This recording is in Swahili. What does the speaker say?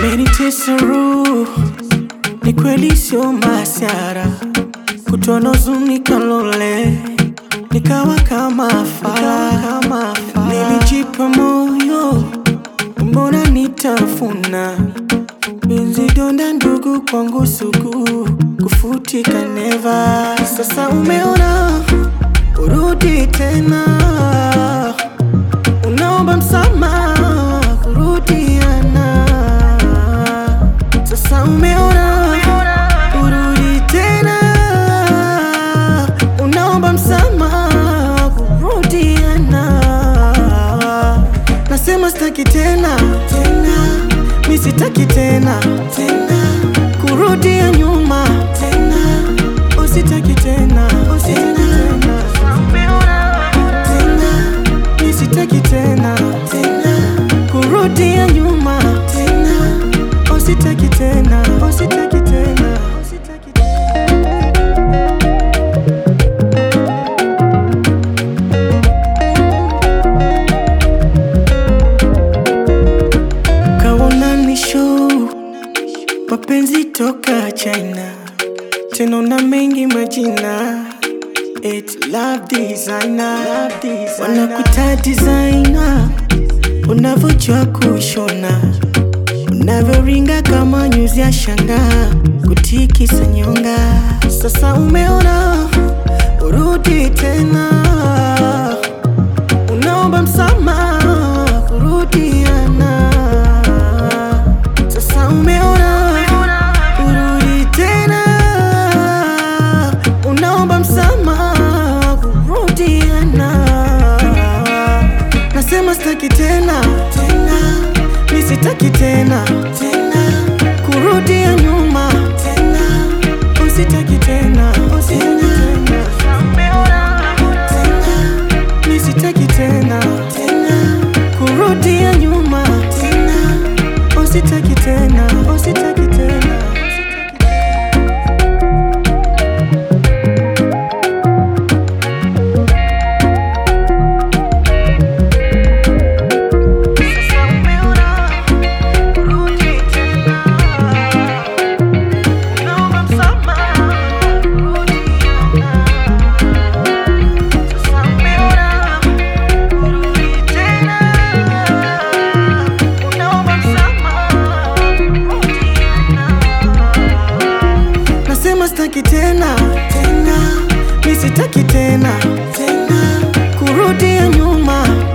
Umenitesa roho, ni kweli sio masiara, kutono huzuni kalole, nikawa kama fala, kama fala. Nilijipa moyo, mbona nitafuna Benzi donda ndugu kwangu sugu, kufutika neva. Sasa umeona, urudi tena, unaomba msamaha, kurudiana. Sasa umeona, urudi tena, unaomba msamaha, kurudiana. Nasema sitaki tena tena, mi sitaki tena tena, kurudia nyuma tena, usitaki tena usitaki tena tena, mi sitaki tena tena, kurudia nyuma tena, usitaki tena usitaki tena usitaki tena. Kaona ni show mapenzi toka China, tena na mengi majina It love designer, love designer. Wanakuita designer, unavyojua kushona, unavyoringa kama nyuzi ya shanga, kutikisa nyonga. Sasa umeona, urudi tena, unaomba msamaha, kurudiana. Sasa umeona, urudi tena, unaomba msamaha, kurudiana. Nasema sitaki tena tena, mi sitaki tena tena, kurudia nyuma tena, usitaki tena usitaki tena tena, mi sitaki tena tena, kurudia nyuma tena, usitaki tena usitaki tena. Sasa umeona, urudi tena, unaomba msamaha, kurudiana. Sasa umeona, urudi tena, unaomba msamaha, kurudiana. Nasema sitaki tena tena, mi sitaki tena tena, kurudia nyuma